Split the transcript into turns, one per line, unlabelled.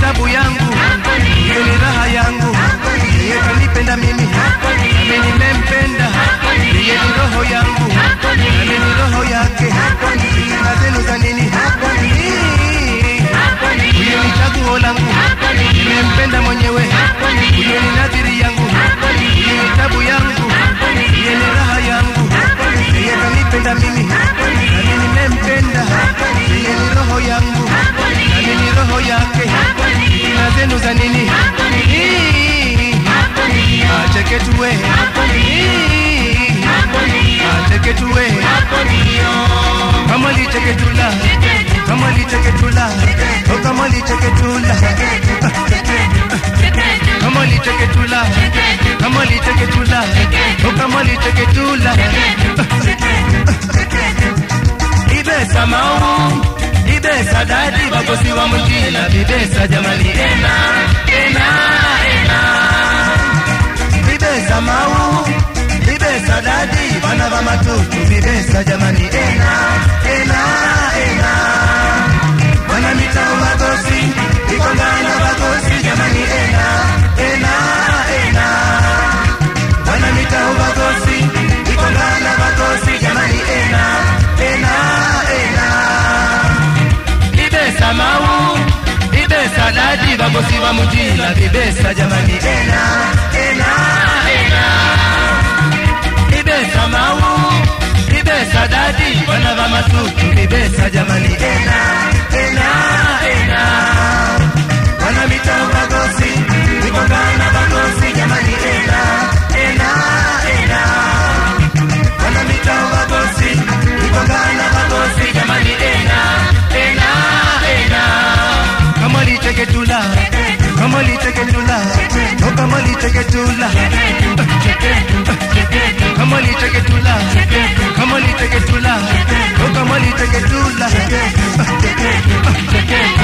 tabu yangu, hiyo ni raha yangu, yeye kanipenda mimi, nami nimempenda, yeye ni roho yangu, nami ni roho yake, na zenu za nini? Huyo ni chaguo langu, nimempenda mwenyewe, huyo ni nadhiri yangu, hiyo ni tabu yangu, yeye ni raha yangu, yeye kanipenda mimi, nami nimempenda, yeye ni roho yangu, nami ni roho yake, na zenu za nini? Acheke tuwe, acheke tuwe, kama licheke tula, kama licheke tula, oh kama licheke tula, kama licheke tula, kama licheke tula, oh kama licheke tula. Ibesa mau, ibesa dadi, bagosi wa mjina, bibesa jamani, ena, ena, ena. Bibesa mau, bibesa dadi, bana va matutu, bibesa jamani, ena, ena, ena. Bana mitao bagosi, ikongana bagosi, jamani, ena, ena, ena. Bana mitao bagosi, ikongana bagosi, jamani, ena, ena, ena. Bibesa mau, bibesa dadi, bagosi wa mjina, bibesa jamani, ena, ena, ena. Bibesa mau, bibesa dadi, bana va matutu, bibesa jamani, ena, ena, ena. Bana mitao bagosi, ikongana bagosi, jamani, ena, ena, ena. Bana mitao bagosi, ikongana bagosi, jamani, ena, ena, ena. Kama licheke tula, kama licheke tula, oh kama licheke tula. Kama licheke tula, kama licheke tula, oh kama licheke tula.